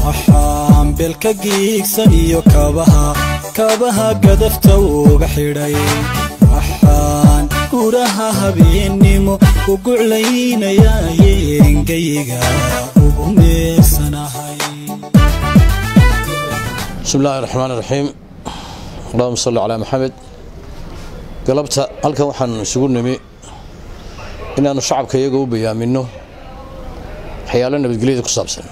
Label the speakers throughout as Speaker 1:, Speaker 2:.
Speaker 1: waxaan beelka giigsan iyo kabaha kabaha gadafta uga xidhay waxaan guraha habeennimo u guclaynayaa yeengayga ugu meersanahay
Speaker 2: bismi illaahi raxmaan raxiim allahuma salli calaa maxamed galabta halkan waxaan isugu nimi inaannu shacabka iyaga u bayaaminno waxyaalo nabadgelyada ku saabsan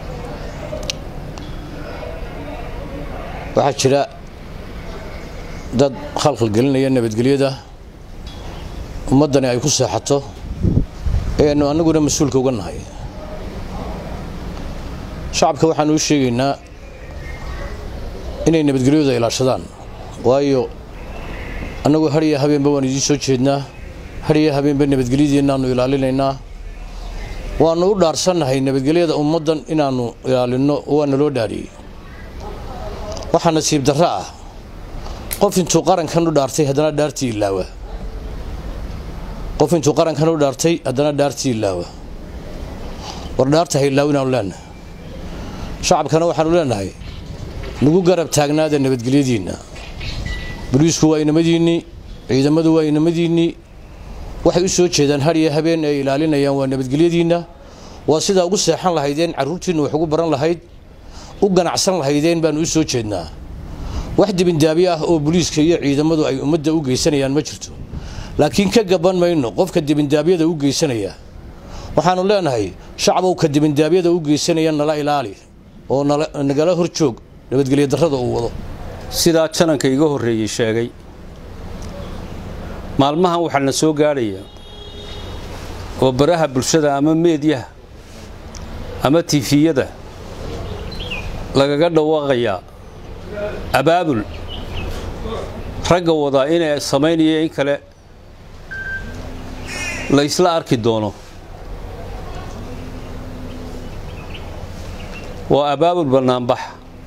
Speaker 2: waxaa jira dad khalkhal gelinaya nabadgelyada ummaddani ay ku seexato ee aynu annaguna mas-uulka uga nahay shacabka waxaanu u sheegaynaa inay nabadgelyadu ilaashadaan waayo annagu hadhiya habeenba waan idiin soo jeednaa hadhiya habeenba nabadgelyadiinnaannu ilaalinaynaa waannu u dhaarsannahay nabadgelyada ummaddan inaannu ilaalinno waa naloo dhaariyey waxaa nasiib darro ah qof intuu qarankan u dhaartay haddana dhaartii ilaawa qof intuu qarankan u dhaartay haddana dhaartii ilaawa war dhaarta ha ilaaw inaanu leenahay shacabkana waxaanu leenahay nagu garab taagnaada nabadgelyadiinna boliisku waa inamadiinnii ciidamadu waa inamadiinnii waxay u soo jeedaan hadhiya habeen ay ilaalinayaan waa nabadgelyadiinna waa sidaa ugu seexan lahaydeen carruurtiinnu wax ugu baran lahayd u ganacsan lahaydeen baannu u soo jeednaa wax dibindaabyo ah oo boliiska iyo ciidamadu ay ummadda u geysanayaan ma jirto laakiin ka gaban mayno qofka dibindaabyada u geysanaya waxaannu leenahay shacbowka dibindaabyada u geysanaya nala ilaali oo nagala hor joog nabadgelyo darrada uu wado
Speaker 3: sidaa jananka iga horreeyey sheegay maalmahan waxaa na soo gaadhaya oo baraha bulshada ama meedyaha ama tifiyada lagaga dhawaaqayaa abaabul ragga wadaa inay samaynaya in kale la ysla arki doono waa abaabul bannaanbax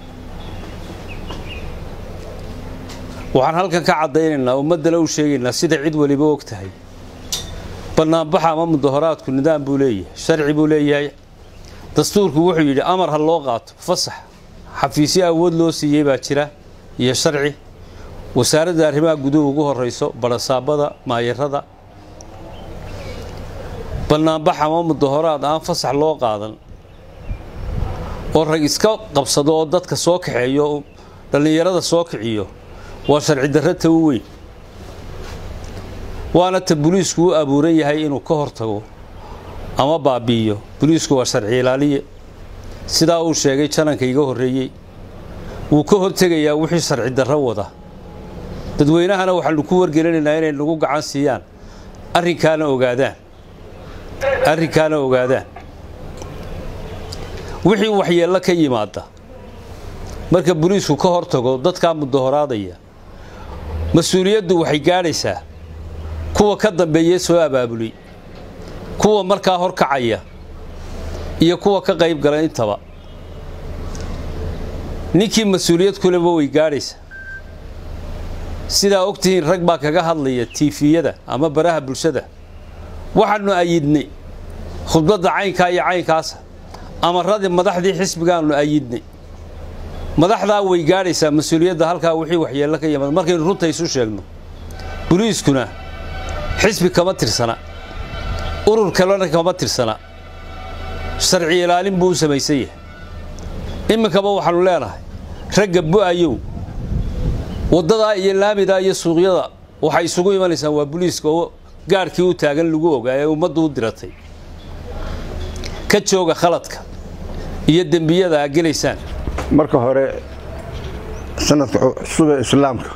Speaker 3: waxaan halkan ka caddaynaynaa ummaddana u sheegaynaa sida cid weliba og tahay bannaanbaxa ama mudahoraadku nidaam buu leeyahay sharci buu leeyahay dastuurku wuxuu yidhi amar ha loo qaato fasax xafiisyo awood loo siiyey baa jira iyo sharci wasaaradda arrimaha guduhu ugu horrayso barasaabada maayarada bannaanbax ama mudahoraad aan fasax loo qaadan oo rag iska qabsado oo dadka soo kaxeeyo dhallinyarada soo kiciyo waa sharci darro ta u weyn waana ta buliisku u abuuran yahay inuu ka hortago ama baabi'iyo buliisku waa sharci ilaaliye sidaa uu sheegay jananka iga horreeyey wuu ka hortegayaa wixii sharci darro wada dadweynahana waxaanu ku wargelinaynaa inay nagu gacan siiyaan arrinkaana ogaadaan arrinkaana ogaadaan wixii waxyeello ka yimaada marka buliisku ka hortago dadkaa mudahoraadaya mas-uuliyaddu waxay gaadhaysaa kuwa ka dambeeye soo abaabulay kuwa markaa horkacaya iyo kuwa ka qayb gala intaba ninkii mas-uuliyad kuleba way gaadhaysaa sidaa ogtihiin rag baa kaga hadlaya tiifiyada ama baraha bulshada waxaannu ayidnay khudbadda caynkaa iyo caynkaasa amaradii madaxdii xisbigaannu ayidnay madaxdaa way gaadhaysaa mas-uuliyadda halkaa wixii waxyeello ka yimaada markaynu runta isu sheegno boliiskuna xisbi kama tirsana urur kalena kama tirsana sharci ilaalin buu u samaysan yahay iminkaba waxaannu leenahay ragga bu'ayow waddadaa iyo laamidaa iyo suuqyada waxay isugu imanaysaan waa boliiska oo gaadhkii u taagan lagu ogaa ee ummaddu u diratay ka jooga khaladka iyo dembiyada aa gelaysaan
Speaker 4: marka hore sanadka cusub ee islaamka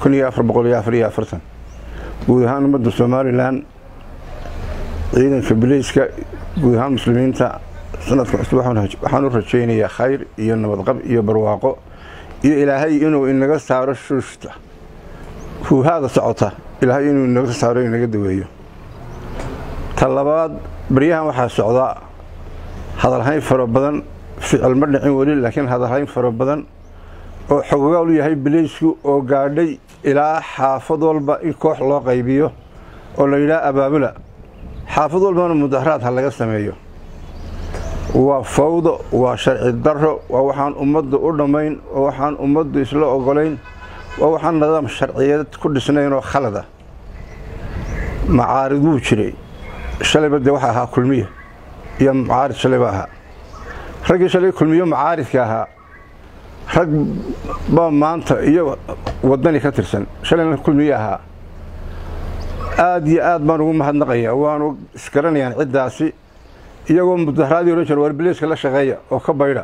Speaker 4: guud ahaan ummadda somalilan ciidanka biliiska guud ahaan muslimiinta sanadka cusub waxaan u rajaynayaa khayr iyo nabadqab iyo barwaaqo iyo ilaahay inuu inaga saaro shuushta huuhaada socota ilaahay inuu inaga saaro inaga daweeyo ta labaad baryahan waxaa socda hadalhayn fara badan ficil ma dhicin weli laakiin hadalhayn fara badan oo xogogaal u yahay biliisku oo gaadhay ilaa xaafad walba in koox loo qaybiyo oo la yidhaha abaabula xaafad walbana mudaharaad ha laga sameeyo waa fawdo waa sharci darro waa waxaan ummaddu u dhammayn waa waxaan ummaddu isla ogolayn waa waxaan nidaam sharciyeed ku dhisnayn oo khalada macaarid wuu jiray shalayba dee waxa ahaa kulmiye iyo macaarid shalayba ahaa raggii shalay kulmiyo macaaridka ahaa rag baa maanta iyo waddani ka tirsan shalayna kulmiye ahaa aad iyo aad baan ugu mahadnaqayaa waanu isgaranayaan ciddaasi iyagoo mudaharaadii odhan jira warbileeska la shaqeeya oo ka baydha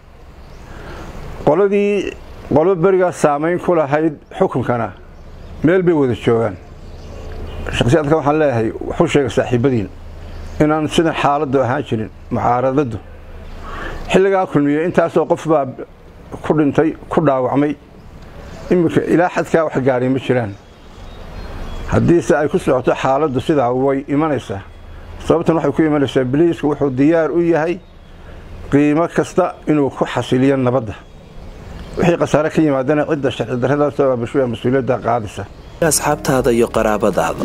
Speaker 4: qoladii qolo berigaas saamayn ku lahayd xukunkana meel bay wada joogaan shakhsiyaadka waxaan leeyahay waxu sheega saaxiibadiin inaan sidan xaaladdu ahaan jirin mucaaradaddu xilligaa kulmiye intaasoo qof baa ku dhintay ku dhaawacmay iminka ilaa xadkaa wax gaadhay ma jiraan haddiise ay ku socoto xaaladdu sidaa way imanaysaa sababtan waxay ku imanaysaa biliisku wuxuu diyaar u yahay qiimo kasta inuu ku xasiliyo nabadda wixii khasaare ka yimaadana cidda sharci darradaasoo aabashuya mas-uuliyadda qaadaysa
Speaker 5: asxaabtaada iyo qaraabadaada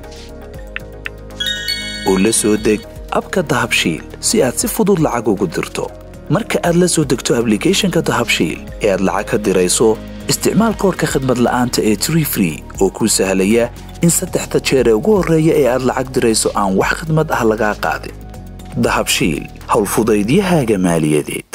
Speaker 5: oo la soo deg abka dahabshiil si aad si fudud lacag ugu dirto marka aad la soo degto ablicathonka dahabshiil ee aad lacag ka dirayso isticmaal koorka khadmad la'aanta ee tree free oo kuu sahlaya in saddexda jeer ee ugu horreeya ee aad lacag dirayso aan wax khadmad ah lagaa qaadin dahabshiil howlfudaydiyahaaga maaliyadeed